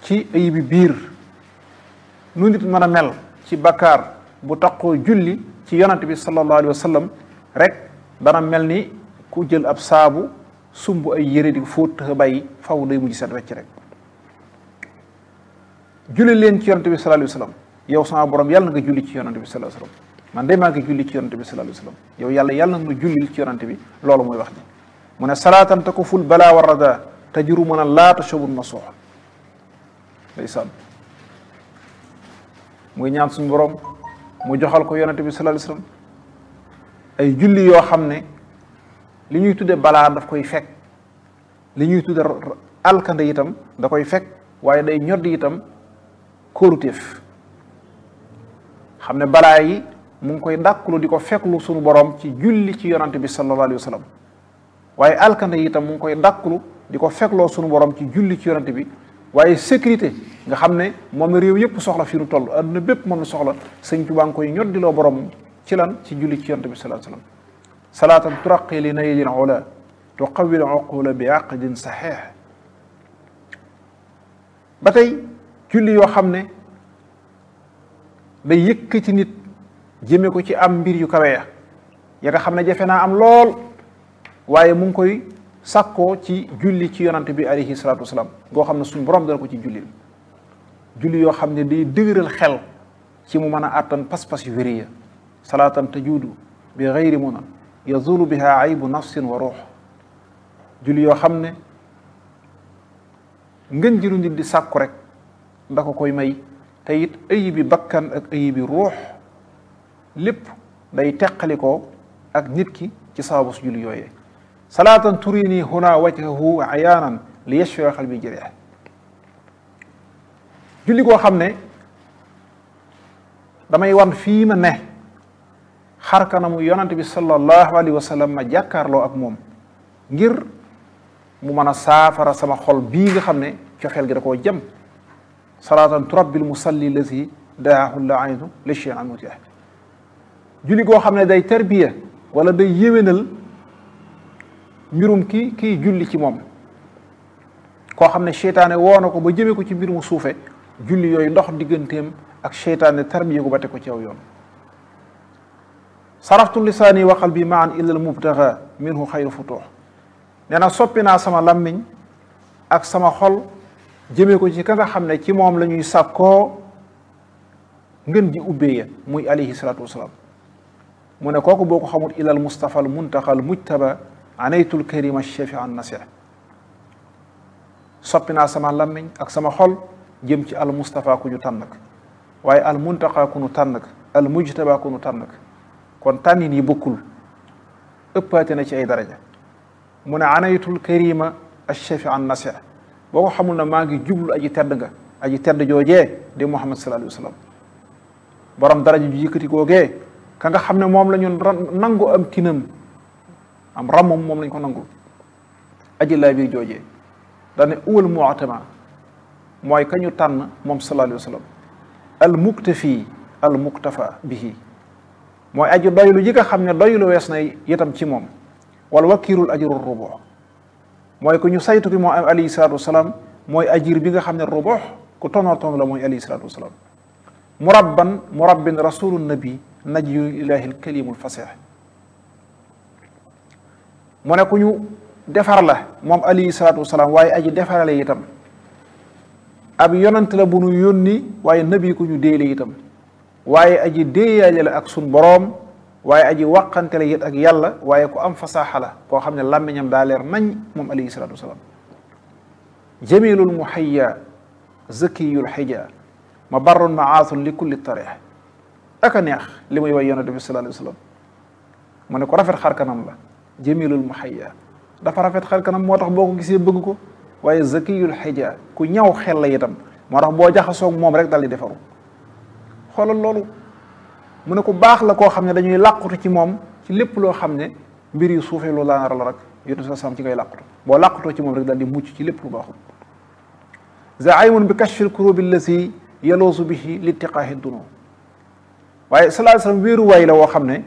ci ayibi biir nu nit mën a mel ci bakkaar bu taqoo julli ci yonante bi sallallahu alayhi wa sallam rek dana mel ni ku jël ab saabu sumb ay yére di fóot tëx bàyyi faw day mujj set wecc rek julli leen ci yonante bi sallallahu alayhi wa sallam yow sama borom yàlla nga julli ci yonante bi sallallahu alayhi wa sallam man de maa ngi julli ci yonante bi sallallahu alayhi wa sallam yow yàlla yàlla nga jullil ci yonante bi loolu mooy wax ji mu ne salaatan te ko ful balaa war rada tajuru mën a laata sobun ma soox ndeysaan muy ñaan suñu borom mu joxal ko yonante bi sallallahu alayhi wa sallam ay julli yoo xam ne li ñuy tudde balaa daf koy fekk li ñuy tudde alkande itam da koy fekk waaye day ñoddi itam kóoruteef xam ne balaa yi mu ngi koy dàkkulu di ko fekklu suñu borom ci julli ci yonante bi sallallahu alayhi wa sallam waaye alkande yi itam mu ngi koy dàkkulu di ko fekkloo suñu borom ci julli ci yonante bi waaye sécurité nga xam ne moom la réew yëpp soxla fi nu toll adduna bépp moom la soxla sëñ Tuubaa ngi koy ñoddiloo borom ci lan ci julli ci yonante bi sallallahu alayhi wa sallam salaatan turaqi li naylin ula tuqawil uqula bi aqdin saxiix ba tey julli yoo xam ne day yëkkati nit jëme ko ci am mbir yu kawe ya ya nga xam ne jafe naa am lool waaye mu ngi koy sàkkoo ci julli ci yonante bi alayhi salaatu wasalaam goo xam ne suñ borom dana ko ci julli julli yoo xam ne day dëgëral xel ci mu mën a àttan pas-pas yu wéri ya salaatan tajuudu bi gayri munan yazulu biha aybu nafsin wa ruux julli yoo xam ne ngën jilu nit di sàkku rek da ko koy may te it ayibi bakkan ak ayibi ruux lépp day teqalikoo ak nit ki ci sababu su julli yooyee salaatan turini huna wajhahu ayaanan li yashfia xalbi jërih julli koo xam ne damay wan fii ma ne xar kanamu yonante bi sallallahu alayhi wa sallam ma jàkkaarloo ak moom ngir mu mën a saafara sama xol bii nga xam ne cofeel gi da koo jëm salaatan turabbil musalli lazi daahu la aynu li chein an mutiah julli goo xam ne day tarbiya wala day yéwénal mbirum ki kii julli ci moom koo xam ne seytaane woo na ko ba jëmee ko ci mbir mu suufe julli yooyu ndox digganteem ak seytaane tarbiya ko ba teg ko ci aw yoon saraftu lisaani wa qalbi maan illa al mubtaga minhu xayru futuux nee na soppi naa sama lammiñ ak sama xol jëmee ko ci ka nga xam ne ci moom la ñuy sàkkoo ngën ji ubbee ya muy alayhi salaatu wasalaam mu ne kooku boo ko xamul ila al mustafa al muntaqa al mujtaba anaytul karima shafi an nasih soppi naa sama lammiñ ak sama xol jëm ci al mustafa ku ñu tànn ak waaye al muntaqa ku ñu tànn ak al mujtaba ku ñu tànn ak kon tànnin yi bokkul ëppaate na ci ay daraja mu ne anaytul karima ash-shafi an nasih boo ko xamul na maa ngi jublu aji tedd nga aji tedd joojee di muhammad sallallahu alayhi wa sallam borom daraja ju yëkkati googee ka nga xam ne moom la ñu nangu am tinam am ramam moom lañ ko nangul aji laa biir joojee dane uwal mu'tama mooy ka ñu tànn moom sallallahu alayhi wa sallam al muktafi al muktafa bihi mooy aji doylu yi nga xam ne doylu wees na itam ci moom wal wakirul ajru rubu mooy ku ñu saytu ki moo am alayhi salatu wasalaam mooy ajir bi nga xam ne rubu ku tonoor ton la mooy alayhi salatu wasalaam murabban murabbin rasulu nabi najyu ilahi lkalimul fasih mu ne ku ñu defar la moom alayhi salatu wasalaam waaye aji defarale itam ab yonant la bu nu yónni waaye nabi ku ñu déele itam waaye aji déeyaale la ak sun boroom waaye aji waqante la it ak yàlla waaye ku am fasaaxa la koo xam ne làmmiñam daa leer nañ moom alayhi salatu wasalaam jamilul muhayya zakiyul xija ma barrun maaasun li kulli tarix ak a neex li muy way yonente bi sallallahu alayhi wa sallam mu ne ko rafet xar kanam la jamilul muhayya dafa rafet xar kanam moo tax boo ko gisee bëgg ko waaye zakiyul xija ku ñaw xel la itam moo tax boo jaxasoog moom rek dal di defaru xoolal loolu mu ne ku baax la koo xam ne dañuy làqutu ci moom ci lépp loo xam ne mbir yu suufee loolu laa la rek yonent sa sam ci ngay làqutu boo làqutoo ci moom rek dal di mucc ci lépp lu baaxul zaaymun bi kashfil kurubi allati yaloosu bihi littiqaahi duno waaye sallallahu alayhi wasallam wéeru waay la woo xam ne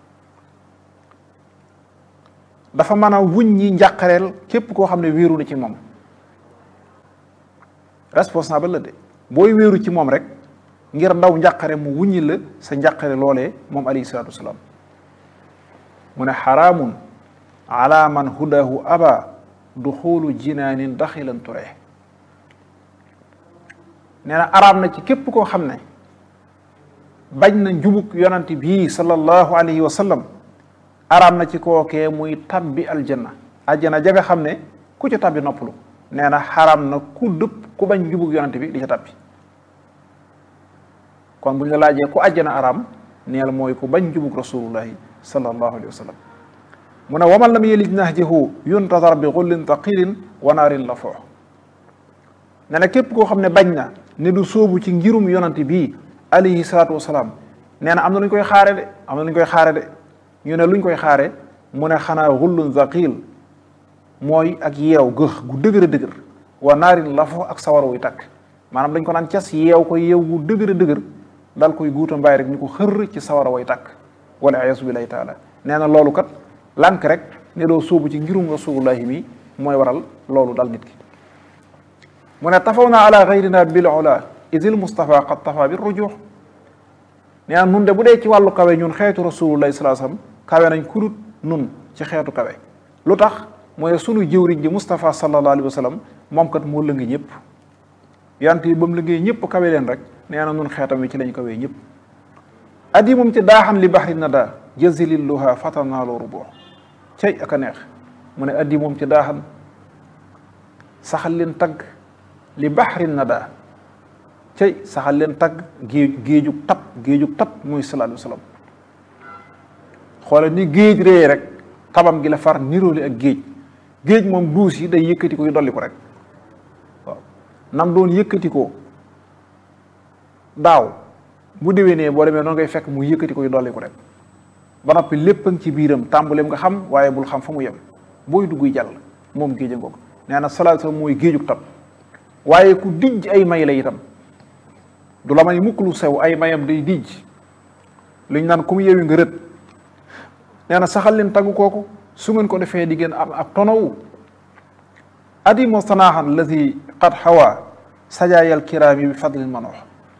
dafa mën a wuñ ñi njàqareel képp koo xam ne wéeru na ci moom responsable la de booy wéeru ci moom rek ngir ndaw njàqare mu wuññi la sa njàqare loolee moom alayhi salaatu wasalaam mu ne xaraamun ala man hudahu aba duxulu jinaanin daxilan ture nee na araam na ci képp koo xam ne bañ na njubug yonant bii sallallahu alayhi wa sallam araam na ci kookee muy tabbi aljanna aljanna ja nga xam ne ku ca tabbi noppalu nee na xaraam na ku dëpp ku bañ njubug yonant bi di ca tabbi kon bu ñu la laajee ku àjjana araam neel mooy ku bañ njubug rasulullahi sallallahu alayhi wa sallam mu ne waman lam yelij nahjahu yuntazar bi xullin taqilin wa naarin la foox ne na képp koo xam ne bañ na ne du sóobu ci ngirum yonante bii alayhi salaatu wasalaam nee na am na lu ñu koy xaare de am na lu ñu koy xaare de ñu ne lu ñu koy xaare mu ne xanaa xullun zaqil mooy ak yeew gëx gu dëgër a dëgër wa naarin la foox ak sawara wuy takk maanaam dañ ko naan cas yeew ko yeew gu dëgër a dëgër dal koy guuta mbaay rek ñu ko xër ci sawara way takk wala ayasu billahi taala nee na loolu kat lànk rek ne doo sóobu ci ngirum rasulullahi mi mooy waral loolu dal nit ki mu ne tafaw naa ala gayrina bil ula isil mustafa qad tafa bi rujux nee na nun de bu dee ci wàllu kawe ñun xeetu rasulullahi salaa sallam kawe nañ kurut nun ci xeetu kawe lu tax mooy sunu jëwriñ ji Moustapha sallallahu alayhi wa sallam moom kat moo lëngi ñëpp yant yi ba mu lëngee ñëpp kawe leen rek nee na nun xeetam wi ci lañ kawee ñëpp addi moom ci daaxan li baxri na daa jëzililluha fatanaaloo ruboo cey ak a neex mu ne addi moom ci daaxan saxal leen tagg li baxri na daa cey saxal leen tagg géej géejug tab géejug tab muy sallallahu alayhi wa sallam xoole ni géej ree rek tabam gi la far niroole ak géej géej moom duus yi day yëkkati ko yu dolli ko rek waaw nam doon yëkkati ko daaw bu déwénee boo demee noonu ngay fekk mu yëkkati ko yu dolli ko rek ba noppi lépp a ngi ci biiram tàmbaleem nga xam waaye bul xam fa mu yem booy dugg jàll moom géej a ngoog nee na salaatu salaam mooy géejug tab waaye ku dijj ay may la itam du la may mukk lu sew ay mayam day dijj luñ naan ku mu yewi nga rët nee na saxal leen taggu kooku su ngeen ko defee di ngeen am ab tonowu adimo sanaaxan alladi qad xawa sajaayal kiraami bi fadlin manoox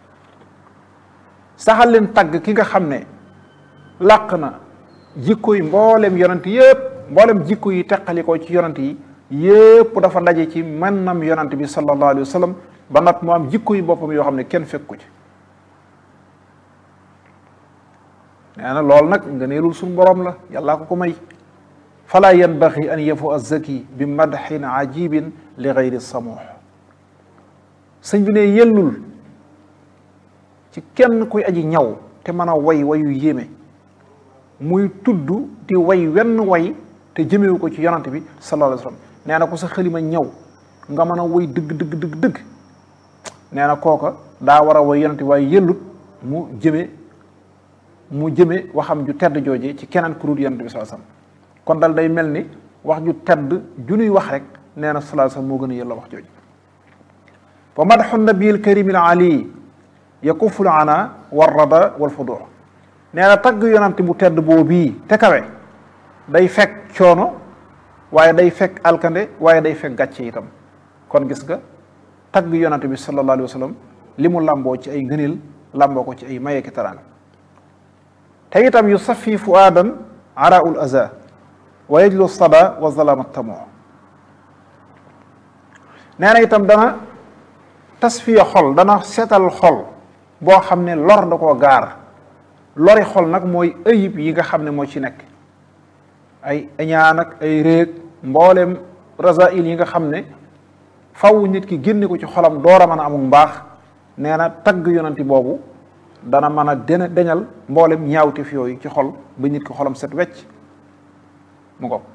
saxal leen tagg ki nga xam ne làq na jikko yi mboolem yonant yëpp mboolem jikko yi teqalikoo ci yonant yi yëpp dafa daje ci mennam yonant bi sallallahu alayhi wa sallam ba nag mu am jikko yi boppam yoo xam ne kenn fekku ci nee na loolu nag nga neelul suñu borom la yàllaa ko ko may fala yanbaxi an yafu azzaki bi madxin ajibin li gayri samuux sëñ bi ne yellul ci kenn kuy aji ñaw te mën a way wayu yéeme muy tudd di way wenn way te jëmewu ko ci yonante bi sallallahu alayhi wa sallam nee na ko sa xalima ñaw nga mën a way dëgg dëgg dëgg dëgg nee na kooka daa war a way yonante waaye yellut mu jëme mu jëme waxam ju tedd jooje ci keneen ku dul yonante bi sallallahu alayhi wa sallam kon dal day mel ni wax ju tedd ju nuy wax rek nee na sallallahu alayhi wa sallam moo gën a yella wax jooju wa madxu nabiil karim al ali yakuful ana warrada wal fudux nee na tagg yonante bu tedd boo bii te kawe day fekk coono waaye day fekk alkande waaye day fekk gàcce itam kon gis nga tagg yonante bi sallallahu alayhi wa sallam li mu làmboo ci ay ngëneel làmboo ko ci ay mayeeki taraanga te itam yu safi fuaadan araul aza wa yajlu sada wa zalama tamo nee na itam dana tasfiya xol dana seetal xol boo xam ne lor da koo gaar lori xol nag mooy ayib yi nga xam ne moo ci nekk ay añaan ak ay réeg mboolem rasail yi nga xam ne faw nit ki génne ko ci xolam door a mën a amul mbaax nee na tagg yonanti boobu dana mën a dena deñal mboolem ñaawteef yooyu ci xol ba nit ki xolam set wecc mu ko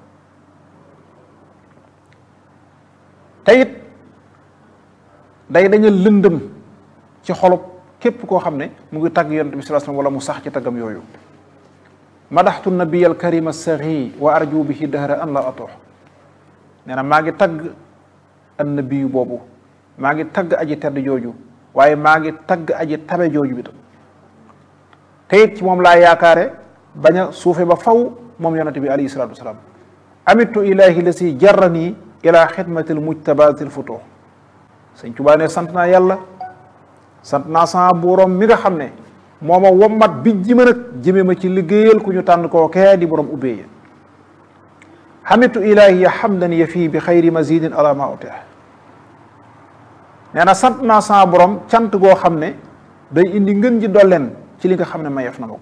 te it day dañal lëndëm ci xolub képp koo xam ne mu ngi tagg yonent bi sallallahu alayhi wasallam wala mu sax ci taggam yooyu madaxtu nabiy al karim as-saxi wa arju bihi dahra an la atoox nee na maa ngi tagg an nabiyu boobu maa ngi tagg aji tedd jooju waaye maa ngi tagg aji tabe jooju bi tam te it ci moom laa yaakaare bañ a suufe ba faw moom yonent bi alayhi salatu wasalaam amitu ilahi la si jarrani ila xidmati l mujtabaati l futuux sëñ Tuubaa ne sant naa yàlla sant naa sama borom mi nga xam ne moo ma wommat bi ji ma nag jëme ma ci liggéeyal ku ñu tànn koo kee di borom ubbee ya xamitu ilahi ya xamdan ya fii bi xayri mazidin ala ma utih nee na sant naa sama borom cant goo xam ne day indi ngën ji dolleen ci li nga xam ne mayef na ma ko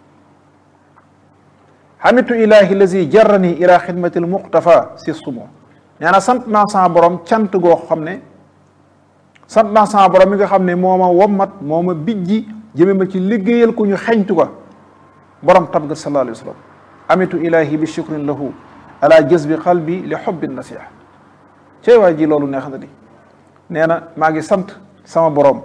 xamitu ilahi lazi jarrani ila xidmati l muqtafa si sumo nee na sant naa sama borom cant goo xam ne sant naa sama borom mi nga xam ne moo ma wommat moo ma bijji jëme ma ci liggéeyal ku ñu xeñtu ko borom tab ga sallallahu alayhi wa sallam amitu ilahi bi shukrin lahu ala jazbi qalbi li xubbi nasiha cey waay ji loolu neex na di nee na maa ngi sant sama borom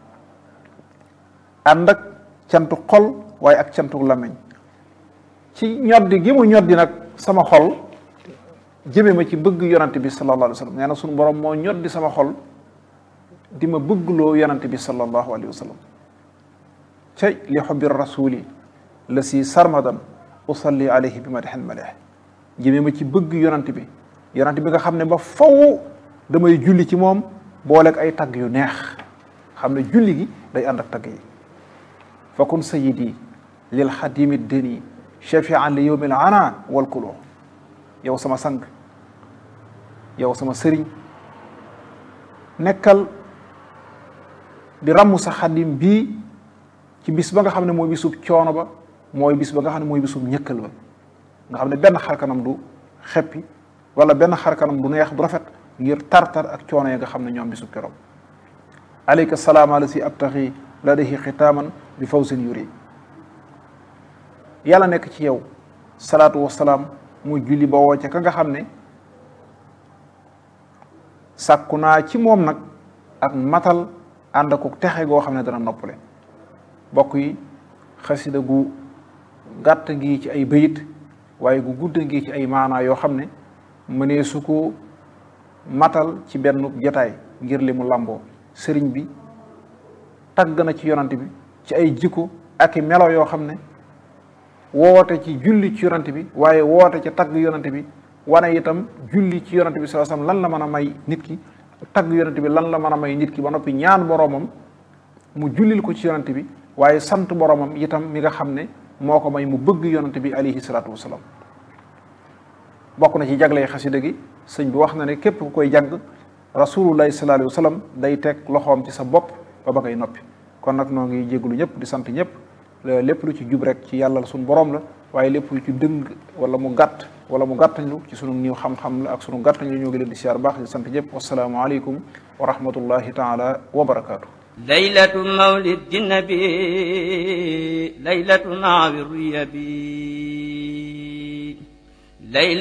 ànd ak cantu xol waaye ak cantu làmmiñ ci ñoddi gi mu ñoddi nag sama xol jëme ma ci bëgg yonante bi sallallahu alayhi wa sallam nee na sunu borom moo ñoddi sama xol di ma bëggloo yonante bi sallallahu alayhi wa sallam cay li xubbi rasuli la si sarmadan usalli alayhi bi madixen malih jëme ma ci bëgg yonante bi yonante bi nga xam ne ba faw damay julli ci moom booleeg ay tagg yu neex xam ne julli gi day ànd ak tagg yi fa kun sayidi lil xadimi deni shafian li yowmil ana wal kulo yow sama sang yow sama sëriñ nekkal di ràmm sa xadim bii ci bis ba nga xam ne mooy bisub coono ba mooy bis ba nga xam ne mooy bisub ñëkkal ba nga xam ne benn xarkanam du xeppi wala benn xarkanam du neex du rafet ngir tartar ak coono yi nga xam ne ñoom bisub keroog aleyka salaam ala si abtaxi ladahi xitaaman bi fawsin yuri yàlla nekk ci yow salaatu wasalaam muy julli ba woo ca ka nga xam ne sàkku naa ci moom nag ak matal ànd ak texe goo xam ne dana noppale bokk yi xasida gu gàtt ngi ci ay bayit waaye gu gudd ngi ci ay maanaa yoo xam ne mënee su ko matal ci benn jotaay ngir li mu làmboo sëriñ bi tagg na ci yonante bi ci ay jikko ak i melo yoo xam ne woote ci julli ci yonante bi waaye woote ci tagg yonante bi wane itam julli ci yonante bi sallallahu alayhi wasallam lan la mën a may nit ki tagg yonante bi lan la mën a may nit ki ba noppi ñaan boroomam mu jullil ko ci yonante bi waaye sant boroomam itam mi nga xam ne moo ko may mu bëgg yonante bi alayhi salaatu wasalaam bokk na ci jagley xasida gi sëñ bi wax na ne képp ku koy jàng rasulullahi sallallahu alayhi wasallam day teg loxoom ci sa bopp ba ba ngay noppi kon nag noo ngi jégalu ñëpp di sant ñëpp lépp lu ci jub rek ci yàlla suñu borom la waaye lépp lu ci dëng wala mu gàtt wala mu gàttañlu ci sunu niiw xam-xam la ak sunu gàttañlu ñoo ngi leen di siyaar baax di sant ñëpp wasalaamualeykum wa rahmatullahi taala wa barakaatu. laylatu mawlidi nabi laylatu naawi ruyabi